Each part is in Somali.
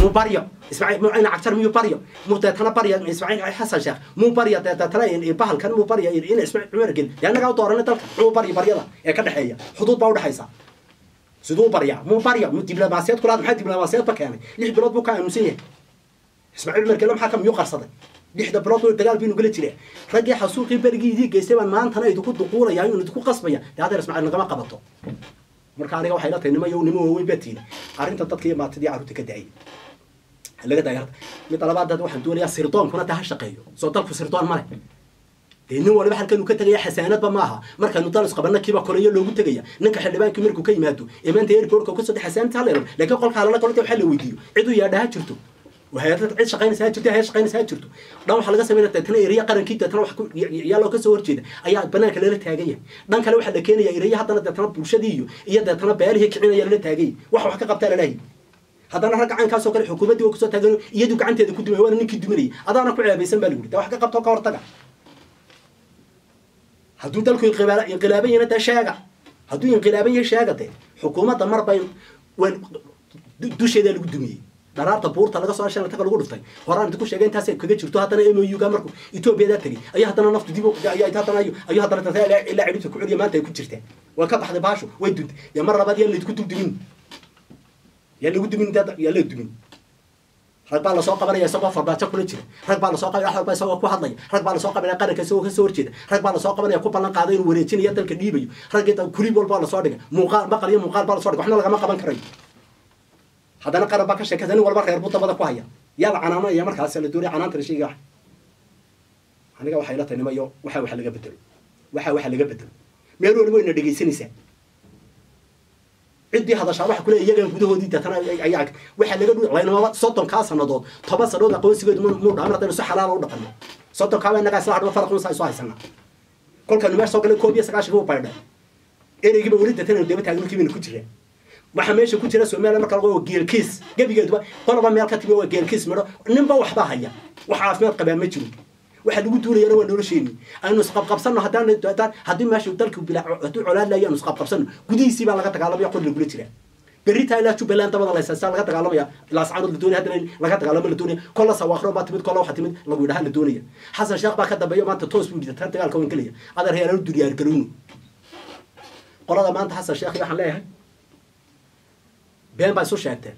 muu baryo ismaaciil muu ina cagtar miyuu baryo muu deetana barya ismaaciil xasan sheekh muu barya deetana bahalkan muu barya ina ismaaciil cumar gel dee annagaa u dooranay dalka muu baryo baryada ee ka dhexeeya xuduud baa udhexaysa siduu baryaa muu barya muu diblomaasiyad kulaad maxaa diblomaasiyadba keenay lix bilood buu ka aaminsan yahay ismaaciil cumar gelle maxaa ka miyuu qarsaday lixda bilood buu dagaal biinu gala jire raggii xasuuqii berigii idii geystay baan maantana idinku duquulaya inuu idinku qasbaya dee hadeer ismaaciil nagama qabato marka aniga waxay la tahay nimo yow nimo waaweyn baa tiina arrinta dadka iyo maatadii carruurta ka daayay laga daaya horta mid labaad dad waxaan doonayaa sirdoonkuna taa ha shaqeeyo soo dalku sirdoon male dee nin waliba halkan uu ka tegaya xasaanadba maaha markaanu dalis qabanna kiiba koleyo loogu tegaya ninka xildhibaankii markuu ka yimaado ee maanta airportka kasoo dhex xasaanata haleelo laakiin qolkaa lala kolta waxaa la weydiiyo ciduu yaadha ha jirto وهيئات عيد شقينا ساعات جرتها هي شقينا ساعات جرتو دان waxa laga sameeyay dadna iriya qaranki dadna wax yaa loo ka soo horjeeda ayaa banaanka leela taagaya dhan kale waxa la keenaya iriya hadana dadna bulshadii iyo iyo dadna beelihii kicinaya leela taagay wax wax ka qabtaa leeyahay haddana rag gacankaas oo kale xukuumaddii oo kusoo taagan iyadu gacanteeda ku dumay waana ninkii duminayay adaana ku ceebaysan baa lagu yidhi wax ka qabto ka hortaga hadduu dalku inqilaaban yana taa sheega hadduu inqilaaban yahay sheega dee xukuumadda marba dusheeda lagu dumiyey dharaarta buurta laga soo shan taga lagu dhuftay horaan idinku sheegay intaas kaga jirto haddana MOU ga markuu Ethiopia tagay ayaa haddana naftu dib ayaa haddana ayu ayaa haddana dadka ilaa cidhibta ku celiya maanta ay ku jirtaa waa ka baxday baashu way duntay ya mar labaad yaa la idinku dubdumin yaa lagu dumin dad yaa la dumin rag baa lasoo qabanaya isagoo farbaajo kula jira rag baa lasoo qabanaya rag baa isagoo ku hadlaya rag baa lasoo qabanaya qaranka isagoo kasoo horjeeda rag baa lasoo qabanaya ku ballan qaaday inuu wareejinayo dalka dhiibayo raggeeda kulib walba lasoo dhigay muuqaal maqal iyo muuqaal baa lasoo dhigay waxna lagama qaban karayo haddana qaran baa ka sheekaysa nin walba reer buu dabada ku haya yaa la canaanaya markaas la doonaya canaanta la sheegaya aniga waxay la tahay nimayo waxa waxa laga bedelo waxa waxa laga bedelo meel waliba ina dhegaysanaysaa ciddii hadashaa waxa kule iyaga gudahoodii deetana ayaa waxa laga dhu laynamaba soddonkaa sannadood toban sannadood aqoonsigeedu muu dhaamar haddaynu si xalaala u dhaqanno soddonkaaba innagaa isla hadhaba faraq unsaa isu haysanaa kolkanu meesha soo galay koob iyo sagaashanka u baydhay ereygiiba weli deetana daba taagan markii baynu ku jiraan waxa meesha ku jira Soomaaliya marka lagu geelkiis gabigeeduba qolaba meel ka timi waa geelkiis midho ninba waxba haya wax caafimaad qabaa ma jiro waxa lagu duulayana waa nolosheeni aynu isqabqabsanno haddaan haddii meesha dalku bilaa hadduu colaad lahayo aynu isqabqabsanno gudihiisii baa laga dagaalamaya qol lagula jira berita ilaa jubbaland dabada la haysaa laga dagaalamaya ilaa sacaanood la doonaya haddana laga dagaalamo la doonaya kolla sawaaqro baa timid kolla waxa timid lagu yidhaha la doonaya xasan sheekh baa ka dambeeya maanta toos buu yidhi tan dagaalka waan gelaya adeer heelalu duryaar garowno qolada maanta xasan sheekh waxaan leeyahay been baa isu sheegteen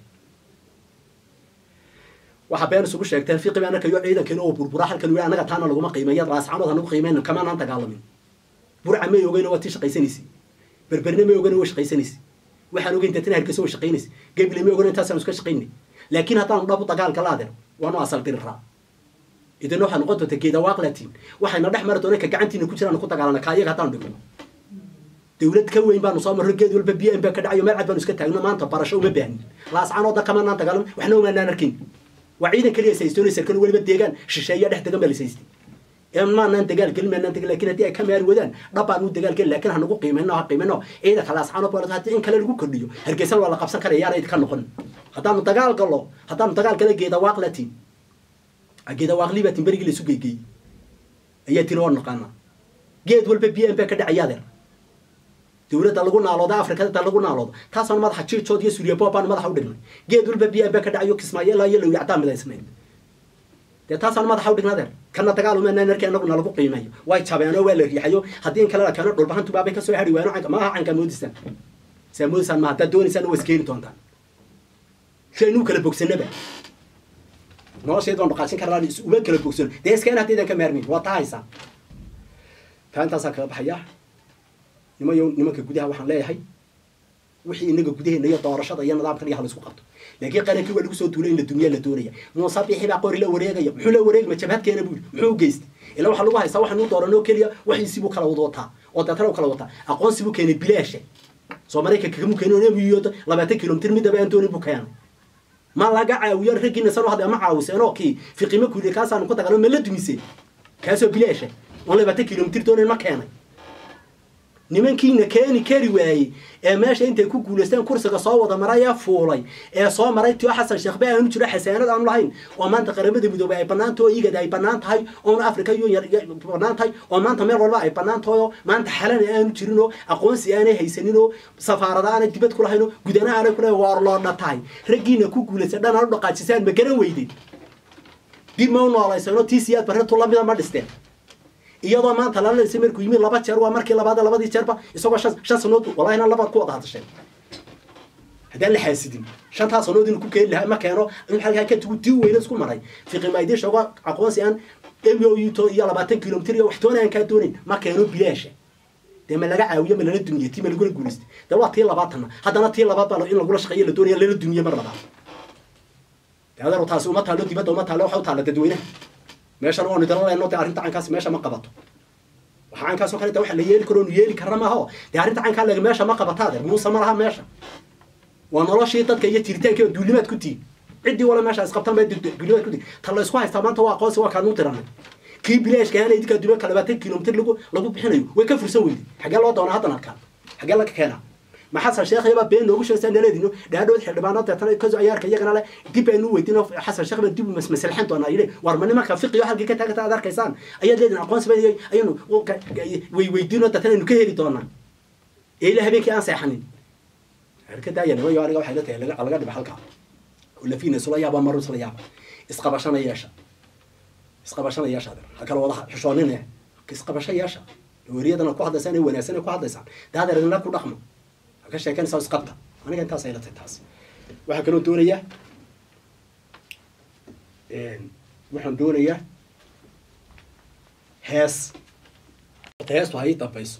waxa been isugu sheegteen fiqi baa anaka iyo ciidankeena oo burbura halkan wii anaga taana laguma qiimeeya raascanood hanagu qiimeyna kamaanaan dagaalamin burca may ogeyna waa tii shaqaysanaysi berberne may ogeyna waa shaqaysanaysi waxaan ogeyn dadna hargeysa waa shaqaynaysi gebile may ogeyna intaasaan iska shaqaynay laakiin haddaanu dhabu dagaalka laadeer waanu asal diriraa idina waxaa noqon doonta geeda waaqlatiin waxayna dhex mari doona ka gacantiina ku jiraan ku dagaalana ka iyaga haddaanu dhigno dawlad ka weyn baanu soo marro geed walba biyo baa ka dhacayo meel cad baanu iska taagno maanta barasho uma baahnin laascaanooda kamanaan dagaalamo waxna umaanaan arkin waa ciidan keliya saystoonaysa kan weliba deegaan shisheeya dhex degan baa la saystay ee maanaan dagaal gelin maanaan dagaal laakiin haddii ay ka maari wadaan dhab baanu dagaal gelin laakiin hanagu qiimeyno ha qiimeyno ciidanka laascaanood baa haddii in kale lagu kordhiyo hargeysan waa la qabsan karaya yaana idinka noqon haddaanu dagaal gallo haddaanu dagaal gala geeda waaqlatiin geeda waaqlibatin berigii la isu geegeeyey ayaa tiri oo naqaana geed walba biyo baa ka dhacayaadeer dawladda lagu naalooda afrikada lagu naaloodo taasaan madaxa jiijood iyo suuriya boobaan madaxa u dhignay geed walba biyaa baa ka dhacayo kismaayo iyo lawri cadaan midaysnayd dee taasaan madaxa u dhignadeer kana dagaalumaanaan arkay anaguna lagu qiimeeyo way jabeenoo waa la riixayo haddii in kale la keeno dhulbahantu baabay kasoo hari waano canka maaha canka moodisaan saa moodisaan ma haddaad doonaysaan waa iskeeni doontaan si aynuu kala bogsanaba nolosheed waan dhaqaajin karnaa uma kala bogsano dee iskeen haddaydan ka maarmin waa tahaysaa taa intaasaa kaga baxaya nimayo nimanka gudaha waxaan leeyahay wixii inaga gudaheena iyo doorashada iyo nidaamkan iyo halaisku qabto laakiin qarankii waa lagu soo duulay in la dumiyaa la doonaya muuse bixi baa qori la wareegaya muxuu la wareegma jabhadkeena buu muxuu u geystay ilaa waxaa lagu haystaa waxaan u dooranoo keliya waxiisii buu kala wada wataa oo deetana u kala wataa aqoonsi buu keenay bilaasha soo maraykanka kamu keenay miyo labaatan kilomitir midaba aan doonin buu keenay ma laga caawiyo raggiina san hadda ma caawiseen oo kii fiqimo kuuliye kaasaan ku dagaalamo ma la dumiseen kaasoo bilaasha oon labaatan kilomitir doonin ma keenay nimankiina keeni kari waayey ee meesha intay ku guulaysteen kursiga soo wada maray ee fuulay ee soo maray tio xasan sheekhbe aanu jiro xasaanad aanu lahayn oo maanta qaramada midoobay ay bannaan tahay oo igad ay bannaan tahay oona africa union bannaan tahay oo maanta meel walba ay bannaan tahay oo maanta xalana aanu jirin oo aqoonsi aanay haysanin oo safaarada aanay dibad ku lahayn oo gudana aanay kulahayn waar loodha tahay raggiina ku guulaystay dhan aan u dhaqaajisaan ma garan weydeen dib ma u noolaysanoo tii siyaad barretu lamida ma dhisteen iyadoo maanta lala dhisay markuu yimid laba jeer waa markii labaad labadii jeerba isagoo shan shan sanood wallahina labaad ku wada hadasheen haddaan la xaasidin shantaa sanood inuu ku keeni lahaa ma keeno in halkaa ka tugu tii weyne isku maray fiqimaydisha uga aqoonsi aan m o u to iyo labaatan kilomitr iyo waxtoona aan kaa doonayn ma keeno bilaasha dee ma laga caawiyo ma lala duniye tii ma lagula guulaystay dee waa tii labaatana haddana tii labaad baa in lagula shaqeeyo la doonaya lala duniye mar labaad dee adeer taasi uma taalo dibadda uma taalo waxa u taalla dadweynaha meeshana waanu idala leenno dee arrinta caynkaasi meesha ma qabato waxa caynkaasoo kale waxa la yeeli karo nu yeeli karna maaho dee arrinta caynkaa lega meesha ma qabataa adeer muuse ma laha meesha waa noloshii dadka iyo jiritaankiiba duulimaad ku tihin ciddii wala meesha isqabtan ba duulimaad ku tihin ta la isku haystaa maanta waa aqoonsi waa kaanu tiranay kii bilaashka ahaana idinkaa duulimaadka labaatan kilomitr lagu lagu bixinayo way ka fursan weyday xaggee loo doonaa haddan arkaan xaggee laga keenaa maxasan sheekhayba been noogu sheegaysaa naleedino dhaadhood xildhibaano deetana kaso ayaarka iyagana le dib baynu weydiino xasan sheekh baan dib u masmasalxan doonaa yidhi war ma nimanka fiqiyo halkii ka taagata aad arkaysaan ayaad leedin aqoonsi ba ayanu way weydiino deetana aynu ka heli doonaa ee ila habeenkii aan seexanin ka daaya nimayo aniga waxay la tahay laga laga dhiba halkaa oo lafiina isula yaaba maru isla yaaba isqabashana yeesha isqabashana yeesha adeer ha kala wada xishoonine isqabasho yeesha weriyadana ku hadlaysaan ee wanaagsan ee ku hadlaysaan dee adeer idinla ku dhaqmo ka sheekanaysaa isqabta aniga intaas ay la tahay taas waxaa kaloo doonayaa waxaan doonayaa hees heestu ha ii dambayso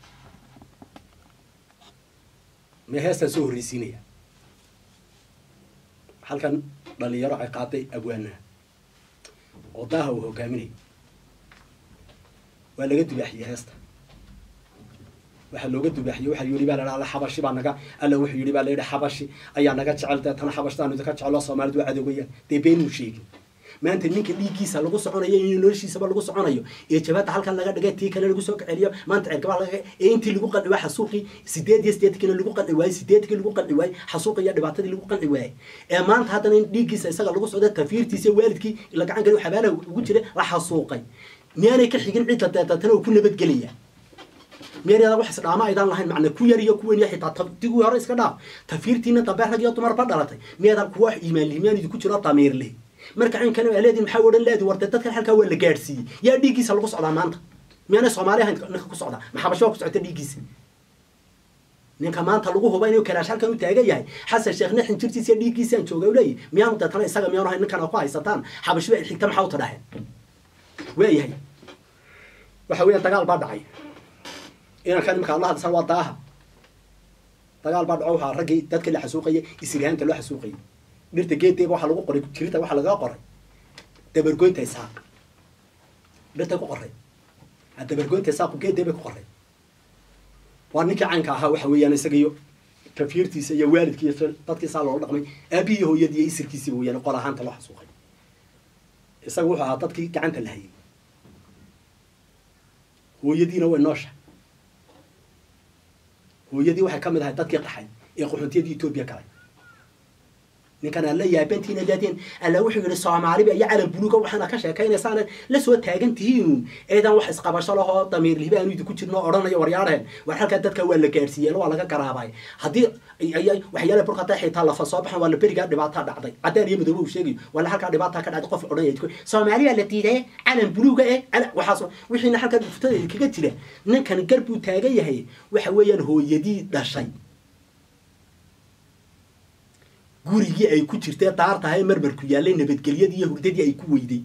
me heestaan soo horreysiinaya halkan dhalinyaro ay qaaday abwaanaha oo daaha uu hogaaminayo waa laga dubaaxiyey heesta waxaa looga dubaaxiyey waxaa yidhi baa la alla xabashi baa naga alla wuxuu yidhi baa la yidhi xabashi ayaa naga jecel deetana xabashtaanu idinka jecelo soomaalidu waa adoogayaan dee beenuu sheegin maanta ninka dhiiggiisa lagu soconayo in noloshiisaba lagu soconayo ee jabaadda halkan laga dhigay tii kale lagu soo kaceliyo maanta ceergabaa laga ee intii lagu qanci waay xasuuqii sideed iyo sideedkiina lagu qanci waayey sideedkii lagu qanci waayey xasuuqi iyo dhibaatadii lagu qanci waayey ee maanta haddana in dhiiggiisa isaga lagu socdo tafiirtiisa waalidkii la gacan galiyo xabaalaha ugu jira la xasuuqay miyaanay ka xigin cidda deetatana uu ku nabadgelaya meeryada wax isdhaama aydaan lahayn macna ku yar iyo kuwen iyo xitaa digii hore iska dhaaf tafiirtiina dambe rag iyo dumarba dhalatay miyaadaan kuwa iimaan liimaan idinku jiro damiir leh marka cinkana waa leediin maxaa odhan leedi warde dadkan halkaa waa la gaadhsiiyey yaa dhiiggiisa lagu socdaa maanta miyaanay soomaali ahayn ninka ku socdaa maxabasho waa ku socota dhiiggiisa ninka maanta lagu huba inuu kalaash halkan u taagan yahay xasan sheekh nixin jirtiisa iyo dhiiggiisaan jooga u leeyahy miyaanu deetana isaga miyaanu ahayn ninkan ku haysataan xabashiba xigta maxaa u tadhaaheen waayahay waxa weeyaan dagaal baa dhacay inankan imika adla hadlasan waa daaha dagaal baa dhaco waxaa raggii dadka la xasuuqayay isirhaanta loo xasuuqayay dhirta geeddeeba waxaa lagu qoray jirita waxaa lagaga qoray dabargoynta isaaq dhirta ku qoray dabargoynta isaaqu geeddee bay ku qoray waa ninkii caynka ahaa waxa weeyaan isaga iyo kafiirtiisa iyo waalidkii iyo dadkiisaa loola dhaqmay aabihii iyo hooyadii iyo isirkiisiiba weeyaan qor ahaanta loo xasuuqay isaga wuxuu ahaa dadkii gacanta la hayay hooyadiina way noosha hooyadii waxay ka mid ahay dadkii qaxay ee qaxoontiyadii etoobiya galay ninkan alla yaabantiina daadeen alla wuxuu yidhi soomaaliba iyo calan buluuga waxaana ka sheekaynaysaan la soo taagan tihiin eedan wax isqabasho lahoo damiir lihiba aanu idinku jirno odhanayo waryaarheen war halkaa dadka waa la gaadhsiiyeen waa laga garaabay haddii waxyaala burkata xitaa lafa soo baxan waa la berigaa dhibaataa dhacday caddaan iyo madoobe uu sheegayo wala halkaa dhibaataa ka dhacday qof odhanaya soomaali baa la diiday calan buluuga eh waxaas wixiina halkaa futada kaga jira ninkan gar buu taagan yahay waxa weeyaan hooyadii dhashay gurigii ay ku jirtee daartahay marmarku yaallay nabadgelyadii iyo hurdadii ay ku weyday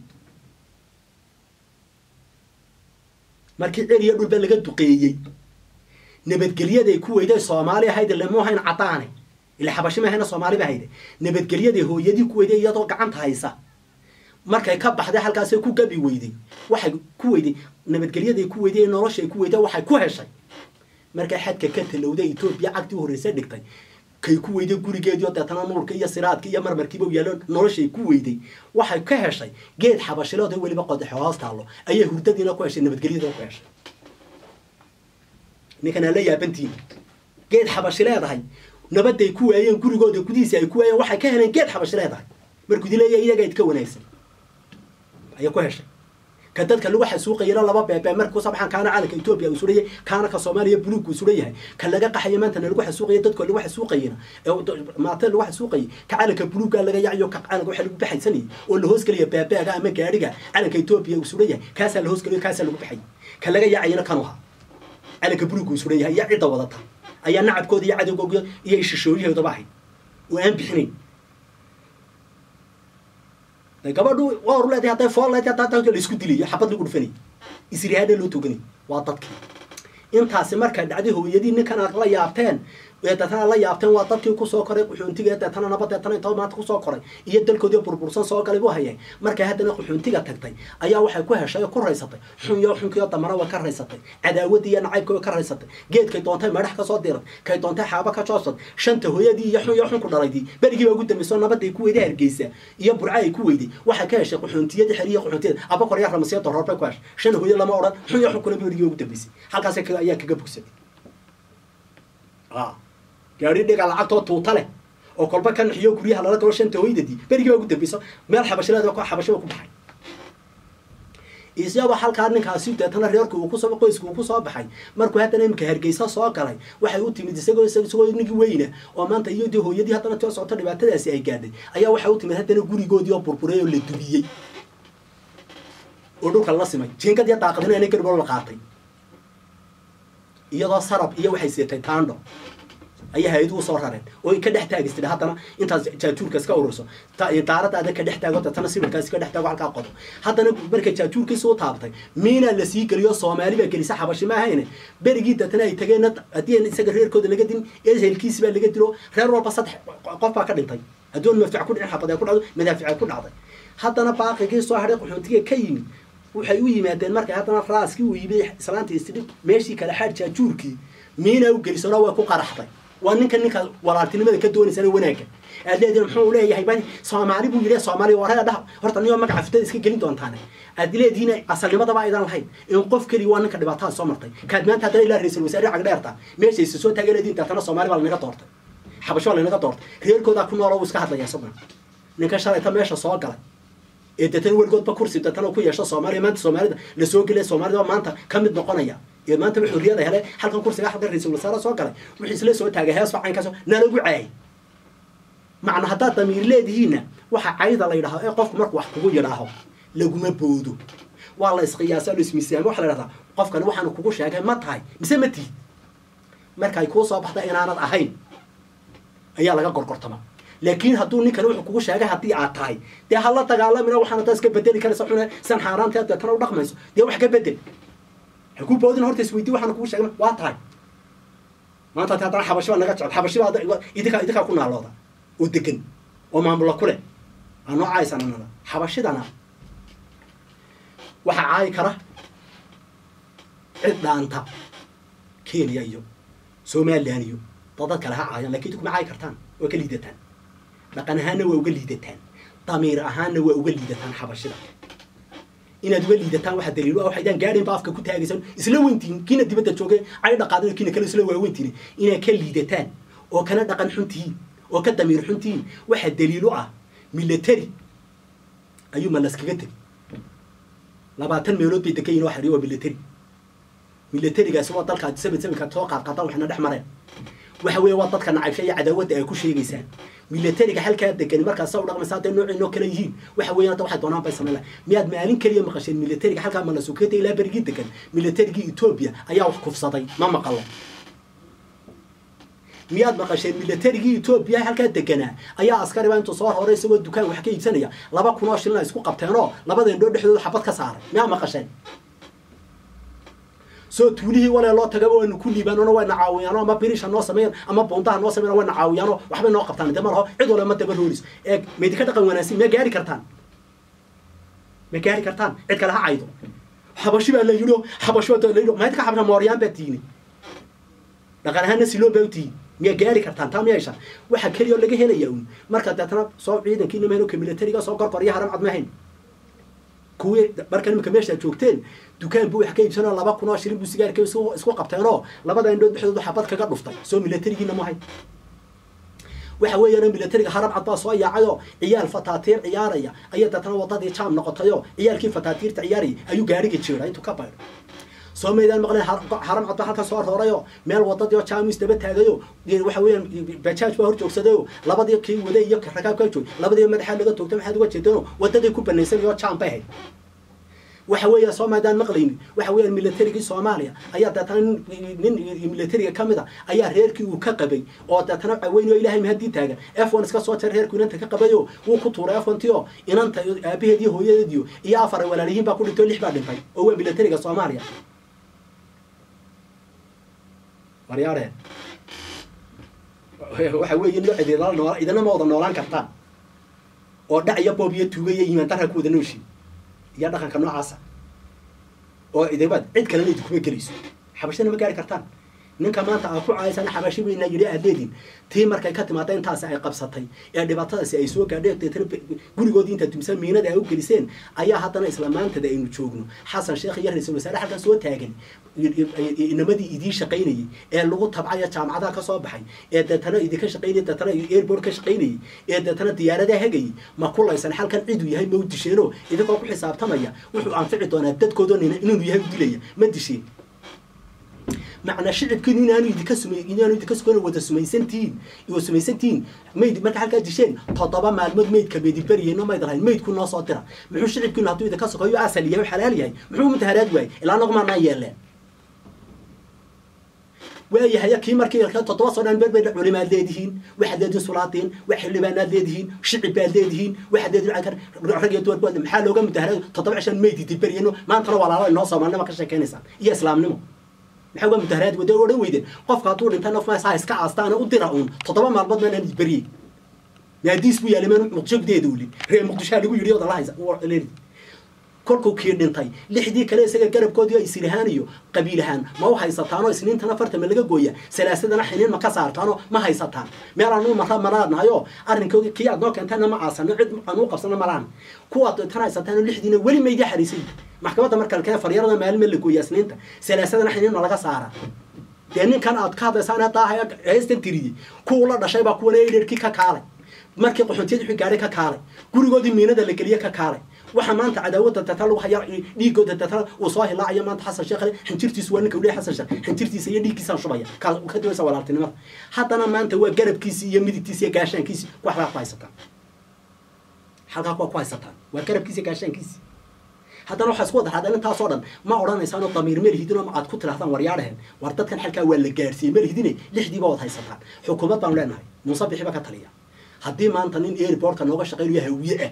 markii celiyo dhulba laga duqeeyey nabadgelyaday ku weyday soomaali ahayd lemu ahayn caddaane ila xabashi mahayna soomaaliba hayde nabadgelyaday hooyadii ku weyday iyadoo gacanta haysa markay ka baxday halkaasay ku gabi weyday waxay ku weyday nabadgelyaday ku weyday ee noloshay ku weyday waxay ku heshay markay xadka ka talowday etoobiya cagtii u horreysa dhigtay kay ku weyday gurigeediio deetana nuurka iyo siraadka iyo marmarkiiba u yaallo noloshay ku weyday waxay ka heshay geed xabashilood oo weliba qodaxo hoos taallo ayay hurdadiina ku heshay nabadgelyadina ku heshay ninkanaa la yaabantiin geed xabashi leedahay nabaday ku waayeen gurigooda gudihiisa ay ku waayeen waxay ka heleen geed xabashi leedahay markuu idin leeyahay iyaga idka wanaagsan ayay ku heshay ka dadka lagu xasuuqayana laba beebee marka kusoo baxaan kaana calanka etoobiya uu suran yahay kaana ka soomaaliya buluugku suran yahay ka laga qaxaya maantana lagu xasuuqaya dadka lagu xasuuqayana maata lagu xasuuqayay ka calanka buluugga laga yacayo ka calanka waxa lagu baxaysanayay oo la hoosgelaya beebeega ama gaadhiga calanka etoobiya uu suran yahay kaasaa la hoosgelayo kaasaa lagu baxay ka laga yacayana kanu ahaa calanka buluugku uu suran yahay iyo cidda wadata ayaa nacabkooda iyo cadowgooda iyo ishishooyahoodaba ahayd oo aan bixinayn gabadhu waa or leedahay hadday fool leedahay haddaa dadka la isku dilayo xabad lagu dhufanay isrihaadha loo toganay waa dadkii intaasi markay dhacday hooyadii ninkan aad la yaabteen ee deetana la yaabteen waa dadkii kusoo koray qaxoontiga deetana naba deetana inta maanta kusoo koray iyo dalkoodii burbursan soo galay buu hayay markay haddana qaxoontiga tagtay ayaa waxay ku heshay oo ku raysatay xunyo xunkiyo damana way ka raysatay cadaawadii iyo nacaybkii way ka raysatay geedkay doontay meedhax ka soo diray kay doontay xaaba ka joosad shanta hooyadii iyo xun iyo xun ku dhalaydii berigii baa ugu dambeysay oo nabaday ku weyday hargeysa iyo burca ay ku weyday waxay ka heshay qaxoontiyadii xeriya qaxoontiyada abakor iyo ramasiya doroor bay ku heshay shan hooyo lama odhan xun iyo xun kuna berigii ugu dambeysay halkaas ayaa kaga bogsaday gaari dhiga lacagtoo tuuta leh oo kolba ka naxiyo guryaha lala galo shanta hooydadii berigii baa ugu dambeyso meel xabashileed xabashiba ku baxay isagoo halkaa ninkaasi deetana reerku uu kusoo qoyska uu kusoo baxay markuu haddana imika hargeysa soo galay waxay u timid isagoo isagoo ninkii weyna oo maanta iyadii hooyadii haddana tio socoto dhibaatadaasi ay gaadhay ayaa waxay u timid haddana gurigoodii oo burburay oo la dubiyey oo dhulka la simay jiinkad iyo daaqadina inay garbo la qaatay iyadoo sarab iyo waxay siitay taandho ayaa hay-aduhu soo rareen oo ka dhex taagistid haddana intaas jaajuurka iska ururso daaradaada ka dhex taago deetana sibirkaasi ka dhex taago halkaa qodo haddana markay jaajuurkiisa u taabtay miinaa la sii geliyo soomaali baa gelisa xabashi ma ahayne berigii deetana ay tageen haddii isaga reerkooda laga din ehelkiisi baa laga dilo reer walba saddex qof baa ka dhintay haddoon madfac ku dhicin xabad ay ku dhacdo madaafic ay ku dhacday haddana baaqigii soo hadhay qaxoontiga ka yimid waxay u yimaadeen markay haddana raaskii uu yimid islaantii istidhib meeshii kale xaad jaajuurkii miinaa u gelisona way ku qaraxday waa ninka ninka walaaltinimada ka doonaysana wanaagga aad leedihin muxuu leeyahay ba soomaali buu yidhi soomaali waree dhaha horta niyoo magaca fitada iska gelin doontaane aad leedihiin asalnimadaba aydan lahayn in qof keliya waa ninka dhibaatada soo martay kaad maanta haddana ilaa ra-isul wasaare cagdheerta meeshaysa soo taagay leedihin deetana soomaali baa lanaga doortay xabasho baa lanaga doortay reerkoodaa ku noolo wuu iska hadlaya isaguna ninka shalayta meesha soo galay ee deetana weligoodba kursi deetana ku yeesho soomaaliya maanta soomaalida lasoo gelaya soomaalida maanta ka mid noqonaya ee maanta wuxuu riyada helay halkan kursiga halkan ra-isul wasaare soo galay wuxuu isla soo taagay hees facaynkaas nalagu caayay macna haddaad damiir leedihiinna waxa cayda la yidhahdo ee qofku markuu wax kugu yidhaaho laguma boodo waa la isqiyaasa la ismiisaamo waxa la yidhahdaa qofkani waxaanu kugu sheegay ma tahay mise ma tihi markay kuu soo baxda inaanad ahayn ayaa laga gorgortama laakiin hadduu ninkani wuxuu kugu sheegay haddii aad tahay dee hala dagaalamina waxaana taa iska bedeli karaysa xuna san xaaraanteed deetana u dhaqmayso dee wax ka bedel ku boodin horta isweydii waxaan kugu sheegna waa tahay maanta ati haddana xabashi baa naga jecel xabashi baa idinkaa idinkaa ku naalooda oo degan oo maamulla ku leh aa noo caaysan anada xabashidana waxaa caayi kara cid dhaanta kenya iyo somalilan iyo dadad kale ha caayaan lakin idinkuma caayi kartaan waa ka liidataan dhaqan ahaanna waa uga liidataan damiir ahaanna waa uga liidataan xabashida inaad uga liidataan waxa daliilo ah waxaydaan gaadhin ba afka ku taagaysan isla weyntiin kiina dibadda joogay ay dhaqaadin kiina kale isla waaweyntiin inaad ka liidataan oo kana dhaqan xun tihiin oo ka damiir xun tihiin waxa daliilo ah military ayuu ma laskaga tegi labaatan meelood bay degan yihin oo xariyo waa military militarigaasi waa dalka sabid sabidka soo qaadqaadan waxna dhex mareen waxa weeye waa dadka nacaybsha iyo cadaawadda ay ku sheegaysaan militariga halkaa degani markaas sa u dhaqmaysa hadday noocinoo kale yihiin waxa weeyaan hadda waxay doonaan bay samayn lahay miyaad maalin keliya maqasheen militariga halkaa malasuketa ilaa berigii degan militarigii etoobiya ayaa wax kufsaday ma maqalo miyaad maqasheen militarigii etoobiya halkaa deganaa ayaa askari baa intuu soo horay isagoo dukaan wax ka iibsanaya laba kun oo shilin ay isku qabteenoo labada indhoo dhexdooda xabad ka saaray miyaa maqasheen soo tuulihii walee loo tagaba waynu ku liibaanona wayna caawiyaano ama birisha noo sameeyan ama buundaha noo sameeyan wayna caawiyaano waxbay noo qabtaan de ma laho cid wala ma daba roolis ee maydinka dhaqan wanaagsan ma gaari kartaan ma gaari kartaan cid kale ha caydo xabashi baa la yidhi xabashi baa la yidhi maydka xabasha mooryaan baa tiini dhaqan ahaanna siloon baa u tihiin miyaa gaari kartaan taa miyaysha waxa keliya oo laga helaya un marka deetana soo ciidankiina mahayno ka militariga soo gorgor iyo haram cad ma hayn kuwii marka imika meesha joogteen dukaan buu wax ka iibsanoo laba kun oo shilin buu sigaarka isku qabteenoo labada indhood dhexdoodu xabad kaga dhuftay soo milatarigiina mahay waxa weeyaan milatariga harab cad baa soo yaacayoo ciyaal fataatiir ciyaaraya ayaa deetana wadadii jaam noqotayoo ciyaalkii fataatiirta ciyaarayay ayuu gaariga jeeray intuu ka baydho soo maydaan maqleen haram cad baa halka soo roorayoo meel wadadii oo jaamis daba taagayo waxa weeyaan bajaaj baa hor joogsadayo labadii kii waday iyo rakaabkaa joog labadii madaxaa laga toogtay maxaad uga jeedano wadadii ku banaysanayoo jaam bay ahayd waxa weeya soo maadaan maqlaynin waxa weeyaan milatarigii soomaaliya ayaa deetana nin milatariga ka mid a ayaa reerkii uu ka qabay oo deetana weyn oo ilaahay mahadii taagan f one iska soo jar reerku inanta ka qabayo wuu ku tuuray f one ti oo inanta aabaheed iyo hooyadeediyo iyo afar ay walaalihiin baa ku dhintay oo lix baa dhintay oo waa milatariga soomaaliya waryaare waxa weeye nooc idinala nool idina ma wada noolaan kartaan oo dhac iyo boob iyo tuuga iyo imaan darra ku wada nooshi iyo dhaqanka noocaasa oo idibaad cid kalena idinkuma gelayso xabashana ma gaari kartaan ninka maanta aa ku caaysana xabashi weynaa yidhi aad leediin tii markay ka timaada intaasi ay qabsatay ee dhibaatadaasi ay soo gaadheen deetana gurigoodii intaad dumisaan miinada ay u geliseen ayaa haddana isla maantada aynu joogno xasan sheekh iyo ra-iisul wasaare halkan soo taagan inamadii idiin shaqaynayay ee lagu tabcaya jaamacadaha ka soo baxay ee deetana idinka shaqaynayay deetana airport ka shaqaynayay ee deetana diyaaradaha hegayay ma kulaysan halkan ciduu yahay ma u disheenoo idinkoo ku xisaabtamaya wuxuu anfici doonaa dadkoodoo inuu yahay u dilaya ma disheen macnaa shicibkiinu inaanu idinka sumay inaanu idinka sugan wada sumaysantihiin iyo sumaysantihiin mayd marka halkaa disheen toddoba maalmood maydka meedi beriyeyno mayd lahayn maydku noo soo dira muxuu shicibkiinu hadduu idinka sokoyo asal yahay xalaal yahay muxuu mutaharaad waayey ilaa noqmaanaa yeeleen waayahay kii markii toddoba soo dhan berbedha culimaad leedihiin waxaad leedihiin sulaadiin wax xildhibaanaad leedihiin shicib baad leedihiin waxaad leedihiin rag iyo duwar baad maxaa looga mutaharaad toddoba cishan mayd idi beriyeyno maantana walaalo inoo soomaalnimo ka sheekaynaysaan iyo islaamnimo maxaa uga mutaharaad wada odhan weydeen qofka hadduu dhinta naf maasaa iska aastaana u dira uun toddoba maalmood maanaan isberiyey maadiis buu yaalay maan muqdisho gudaheeda ulin reer muqdishoa lagu yidhi odala haysa kolkuu kii dhintay lixdii kale isaga garabkoodii ay sirahaan iyo qabiil ahaan ma u haysataanoo isniintana fartama laga gooya salaasadana xiniin ma ka saartaanoo ma haysataan meel aanu mara malaadnahayoo arrinkoodii kii aad noo keentayna ma aasano cid aan u qabsano malaan kuwaad tan haysataanoo lixdiina weli maydi xariisay maxkamadda marka la keena faryarada maalin ma la gooya isniinta salaasadana xiniin ma laga saara dee ninkan aad ka hadlaysaan haddaa heystan tiriyey kuwa la dhashay baa kuwana edherkii ka kaalay markii qaxoontiyada wixii gaadhay ka kaalay gurigoodii miinada la geliye ka kaalay waxa maanta cadaawada data lagu haya dhiigooda data uu soo hilaacayo maanta xasan sheekh xinjirtiisu waa ninka u leeyahay xasan sheekh xinjirtiisa iyo dhiigkiisaan shubaya ka ka dawaysa walaaltinimada haddana maanta waa garabkiisi iyo midigtiisi iyo gaashaankiisi wax baa ku haysataan halkaa kuwa ku haysataan waa garabkiisi iyo gaashaankiisi haddana waxaa isku wada raadeen intaasoo dhan ma odhanaysaan oo damiir melihidinoo aad ku tirahdaan waryaadhahen war dadkan xalkaa waa la gaarsiiyey melihidine lixdiiba wad haysataan xukuumad baanu leenahay muuse bixiba ka taliya haddii maanta nin airportka nooga shaqaynayo hawiye ah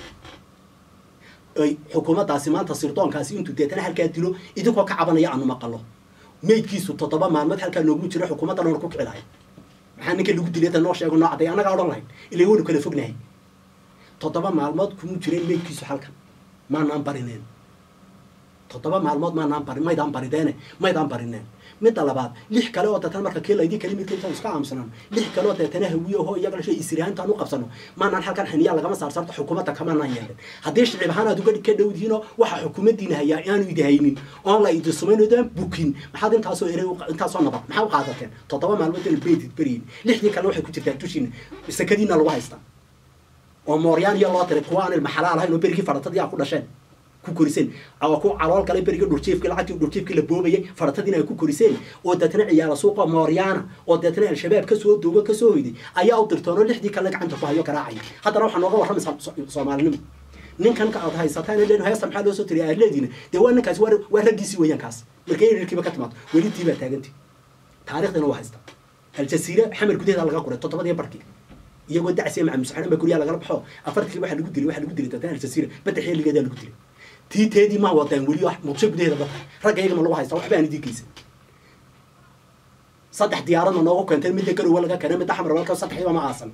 ay xukuumaddaasi maanta sirdoonkaasi intuu deetana halkaa dilo idinkoo ka cabanaya aanu maqalo maydkiisu toddoba maalmood halkaa noogu jira xukuumaddan oona ku kici lahay maxaa ninka lagu dilay ta noo sheego noo cadday annagaa odhan lahayn ilaa waynu kala fognahay toddoba maalmood kuma jireen maydkiisu halkan maanaan barineen toddoba maalmood maanaan bari maydaan barideene maydaan barineen midda labaad lix kale oo deetana marka kii laydii kali midka intaan iska aamusanaan lix kale oo deetana hawiye oho iyaga dhashay isirahaantaan u qabsano maanaan halkan xiniyaa lagama saar saarto xukuumadda kamaanaan yeelin haddii shicib ahaan aad uga ka dhowdihiinoo waxa xukuumaddiina hayaa inaanu idi haynin oon la idi sumaynodaan bukin maxaad intaasoo erey intaasoo nabad maxaa u qaadateen toddoba maalmood ina beedid beriyin lixdii kalena waxay ku jirtaa dushiina sakadiina lagu haystaa oo mooryaan iyo loo tiray kuwa aan ilma xalaal ahayn oo berigii faratadii aa ku dhasheen ku koriseen oo ku calool galay berigii dhurjiifkii lacagtii dhurjiifkii la boobayay faratadiina ay ku koriseen oo deetana ciyaala suuqa mooryaana oo deetana al-shabaab kasoo duuba kasoo hoyday ayaa u dirtoonoo lixdii kalena gacanta ku hayo garaacaya haddana waxaa nooga warramaysaa soomaalinimo ninkan ka aad haysataan len heesta maxaa loo soo tiriya aad leediina dee waa ninkaasi waa waa raggiisii weeyaan kaas markay erirkiiba ka timaado welitii baa taaganti taariikhdana waa haysta aljasiira xamar gudaheeda laga qoray toddobadii barkii iyagoo dacsiya macamusaxanan baa guryaha lagala baxo afartii waxa lagu dilay waxa lagu dilay deetana aljasiira badda xeeligeedaa lagu dilay tii teedii ma wadaan weli muqdisho gudaheeda dadka ragga iyagama lagu haysta waxba aan idin geysan saddex diyaaradna noogu keentay midda garowa laga keenay midda xamar walka saddexdiiba ma aasan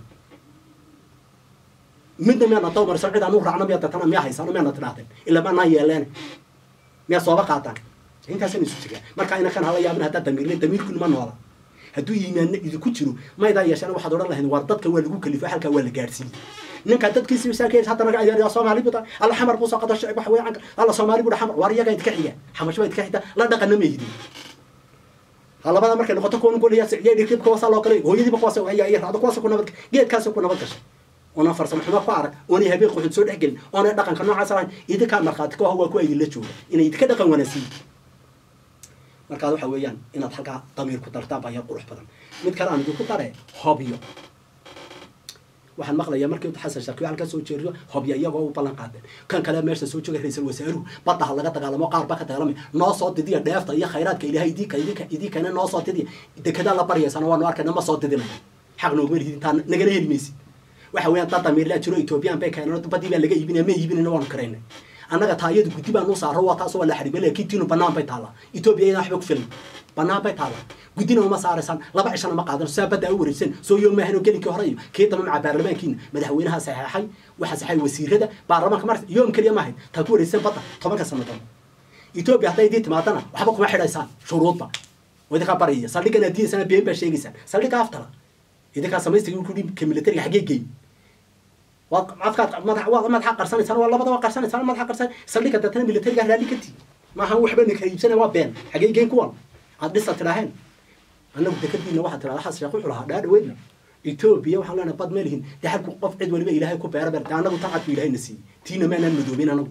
midna miyaana dawmarsan cid aan u raacno miyaa datana miyaa haysano miyaana tidhaahdeen ilaa maanaa yeeleen miyaa sooba qaataan intaasaan isu jiraa marka inakan hala yaabin haddaa damiirle damiirkunu ma noola hadduu iimaanna idinku jiro maydaa yeeshana waxaad odhan lahayd war dadka waa lagu kalifo halkaa waa la gaadhsiiyey ninkaa dadkiisi masaakiin hadda naga adeeraya soomaali buta alla xamar buu soo qado shicib wax weeyaan alla soomaali buudha xamar waar iyagaa idinka xiga xamasho baa idinka xigta la dhaqana ma yidin labada markay noqoto kuwan golaya siciyay dhirkibka wasaa loo galay hooyadiiba kuwaas ayaa iyo raacdo kuwaas ku nabad geedkaas ku nabad gashay oona farsamo xumo ku arag oonay habeen quxud soo dhexgelin oonay dhaqanka noocaas ahayn idinkaa markhaati ka ah waa ku idinla jooga inay idinka dhaqan wanaagsan markaad waxa weeyaan inaad halkaa damiir ku dartaan baa yaa qurux badan mid kale aan idinku dare hobyo waxaan maqlayaa markii xasan shakiyo halkaa soo jeeriyo hobyo iyagoo u ballan qaadeen kan kale meesha soo jooga ra-iisul wasaaruhu badda ha laga dagaalamo qaar baa ka dagaalamay noo soo didiya dheefta iyo khayraadka ilaahay idinka idinka idinkana noo soo didiya dekedaa la baryaysana waanu arkayna ma soo didinaya xaq nooguma lihid intaa nagala heli maysid waxa weeyaan dad damiirlaa jiro ethoobiyan bay keeneen badii baa laga iibinaya ma iibinayna waanu karaynay annaga taayadu guddi baan u saaro waa taas waa la xaribay laakiin tiinu banaan bay taallaa etoobiya iyadaan waxba ku filan banaan bay taallaa guddina uma saaraysaan laba cishana ma qaadan saa badda u wareegsan soo yoon maahan oo gelinkii hore iyo kii dambe maca baarlamaankiina madaxweynaha saxeexay waxaa saxay wasiirada baarlamaanka mar yoom keliya maahayd taa ku wareegsan badda tobanka sanadood etoobiya hadday idii timaadana waxba kuma xidhaysaan shuruudba oo idinkaa baraya saldhiggan adiinsana been baa sheegaysaan saldhigga aftala idinkaa samaystiga ku ka militariga xaggee geey waad afkaad madax waad madaxa qarsanaysaan waa labadaba qarsanaysaan madaxa qarsan saldhigga dadna militariga raalli ka tii maaha waxba ninka iibsanaya waa been xagee geen kuwan aad dhisa tidhaaheen annagu dekadiina waxaa tidhahda xas sheekh wuxuu lahaa dhaa dhaweydna etoobiya waxaan leenahay bad ma lihin dee halku qof cid waliba ilaahay ku beera beer dee annagu tan cad bu ilaahay na siiyey tiina maanaan madoobin annagu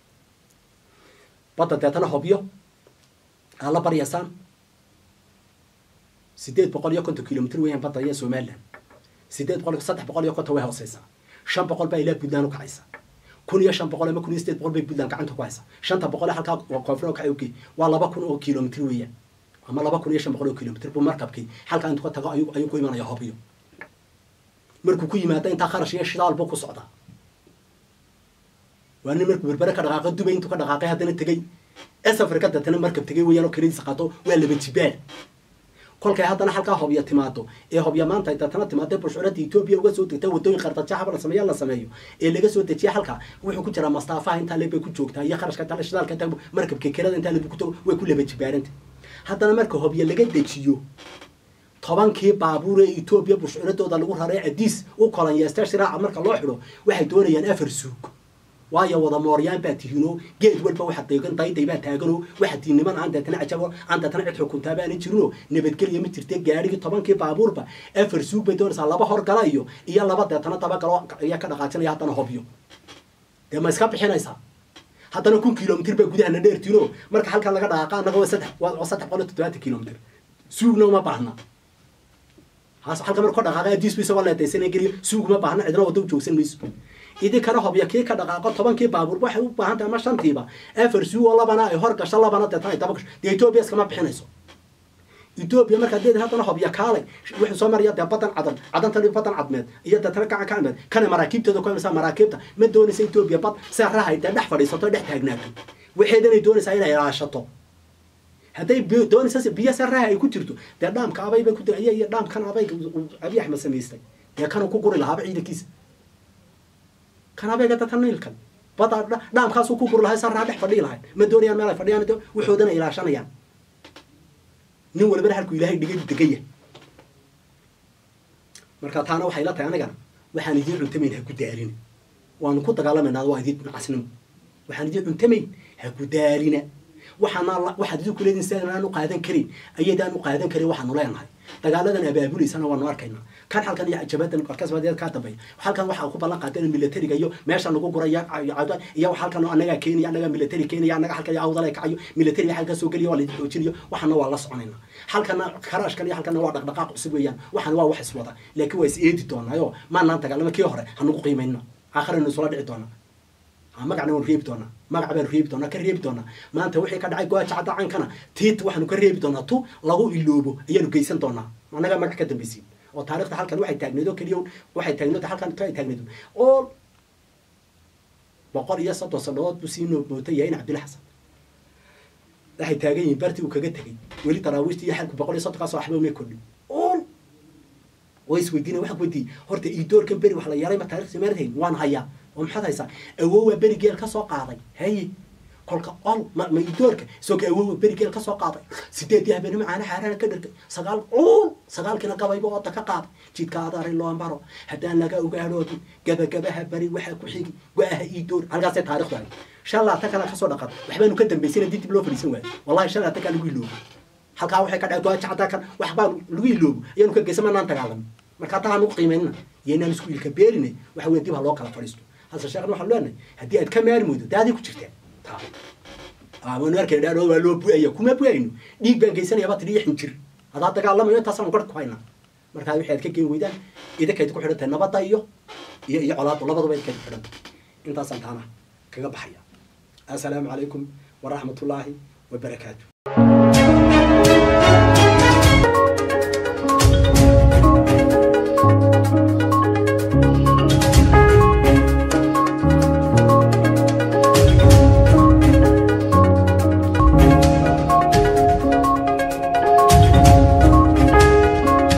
badda deetana hobyo aad la baryaysaan sideed boqol iyo konton kilomitr weeyaan badda iyo somaliland sideed boqol saddex boqol iyo konton way hooseysaa shan boqol baa ilaa puntland u kacaysa kun iyo shan boqol ama kun iyo sideed boqol bay puntland gacanta ku haysa shanta boqol halkaa koonfur kacay okay waa laba kun oo kilomitr weeyaan ama laba kun iyo shan boqol oo kilomitr buu markabkii halkaa intuu ka tago ayuu ayuu ku imanaya hobyo markuu ku yimaado intaa kharash iyo shidaal buu ku socdaa waa nin markuu berbere ka dhaqaaqay dubay intuu ka dhaqaaqay haddana tegey es afrika deetana markab tegey weeyaan oo kanadiisa qaato waa laba jibaal kolkay haddana halkaa hobya timaado ee hobya maanta ay deetana timaado bushcuradda etoobiya uga soo degta wadooyin qardajaxaba la sameeya la sameeyo ee laga soo dejiya halkaa wuxuu ku jiraa mastaafaha intaa leeb bay ku joogtaa iyo kharashka intaa shidaalka intaa markabka kerada intaa leeb ku tago way ku laba jibaaranta haddana marka hobya laga dejiyo tobankii baabuur ee etoobiya bushcuradooda lagu raray cadiis u kolanyeesta shiraaca marka loo xidho waxay doonayaan afar suug waayo wada mooryaan baa tihiinoo geed walba waxaad deegan dayday baa taaganoo waxaad tihiin niman aan deetana cajabo aan deetana cid xukuntaa baanan jirinoo nabadgelya ma jirte gaadhigii tobankii baabuurba afar suug bay doonaysaa laba horgala iyo iyo laba deetana dabagalo ayaa ka dhaqaajinaya haddana hobyo dee ma iska bixinaysaa haddana kun kilomitr baa gudahana dheertiinoo marka halkan laga dhaqaaqa annaga waa saddex waa saddex boqol iyo toddobaatan kilomitr suugna uma baahna haas halka marka ka dhaqaaqa adiis bisa waa leedaysana geliyo suug uma baahna cidna wada u joogsan mayso idinkana hobya kii ka dhaqaaqo tobankii baabuur waxay u baahan tahay ama shantiiba afar suu oo labana ay hor gasho labana deetana ay daba gasho dee etoobiya iskama bixinayso etoobiya markaa deed haddana hobya kaalay wuxuu soo maraya dee badan cadan cadanta badan cadmeed iyo deetana gacan ka cadmeed kana maraakiibteeda ku imaysaa maraakiibta ma doonaysa etoobiya bad see rahay dee dhex fadhiisato dhex taagnaato waxeedanay doonaysaa inay ilaashato hadday doonaysa biyo se raha ay ku jirto dee dhaamka abayba ku iyo dhaamkan abayga abiy axmed samaystay dee kanuu ku guri lahaaba ciidankiisa kan abeega dadka niilkan bada dhaamkaasuu ku guri lahay sarraa dhex fadhii lahay ma doonayaan meel ay fadhiyaan waxoodana ilaashanayaan nin walbana halkuu ilaahay dhigay degaya marka taana waxay la tahay anigana waxaan idiin cuntamayn ha ku daalina waanu ku dagaalamayna waa idiin casnimo waxaan idiin cuntamayn ha ku daalina waxaana waxaad idinku leediin sidaan aan u qaadan karin ayadaan u qaadan karin waxaanu leenahay dagaaladan abaabuleysana waanu arkaynaa kan halkan iyo jabadan korkasbadeed kaa dambeeya halkan waxaa ku ballan qaadeen militariga iyo meesha lagu guraya iyo halkan anagaa keenaya anagaa militari keenaya anaga halkan awdala kacayo militari halkan soo geliya waa la xoojinayo waxana waa la soconayna halkana karaashkan iyo halkana waa dhaqdhaqaaq cusub weeyaan waxana waa wax iswada laakiin waa is eedi doonaayo maanaan dagaalama kii hore hanugu qiimayna aakhirana isula dhici doonaa magacna waan reebi doonaa magac baan reebi doonaa ka reebi doonaa maanta wixii ka dhacay gooja cadda cankana tiit waxaanu ka reebi doonaa tu lagu iloobo ayaanu geysan doonaa annaga magac ka dambaysiin oo taarikhda halkan waxay taagneed oo keliya waxay taagneed halkan ay taagneed oo boqol iyo soddon sanadood buu sii moota yahay in cabdilla xasan waxay taagan yihiin bartii uu kaga tegay weli taraawiishta iyo xalku boqol iyo soddonkaas waxba umay kordhin oon way isweydiinay waxaan weydiiyey horta iidoorkan beri wax la yaray ma taarikhda meerhayn waan hayaa oo maxaad haysaa awoowa beri geel ka soo qaaday haye kolka ol ma ma idoorka isagoo awow berigeel ka soo qaaday sideedii habeenimo caana xaarana ka dhirgay sagaal uul sagaalkiina gabayba ooda ka qaaday jidka adaari loo maro haddaan laga ogaadhoodin gabagabaha bari waxaa ku xigi go-aha idoor halkaasee taarikhdu ahay shan laatan kana kasoo dhaqan waxbaanu ka dambaysana dib dib loo fadhiisan waayo wallahi shan laatan kaa lagu iloobo halkaa waxay ka dhacay goajacdaa kan wax baan lagu iloobo ayaanu ka geysan manaan dagaalamin marka hataa aan ugu qiimaynina iyo inaan isku ilka beerinay waxa weya dib ha loo kala fadhiisto hase sheekhan waxaan leenahay haddii aad ka maari moydo dee aday ku jirtaa taa waanu arkay dhaadhood waa loo bu'aya kuma bu'ayno dhiig baan geysanaya baa tidhi iyo xinjir hadaa dagaalamayo intaasaan garh ku haynaa markaa wixii aad ka geen weydaan idinkayd ku xidhan tahay nabadda iyo iyo iyo colaaddu labaduba idinkayd ku xidhan tahay intaasaan taana kaga baxaya assalaamu calaykum waraxmatullaahi wabarakaatu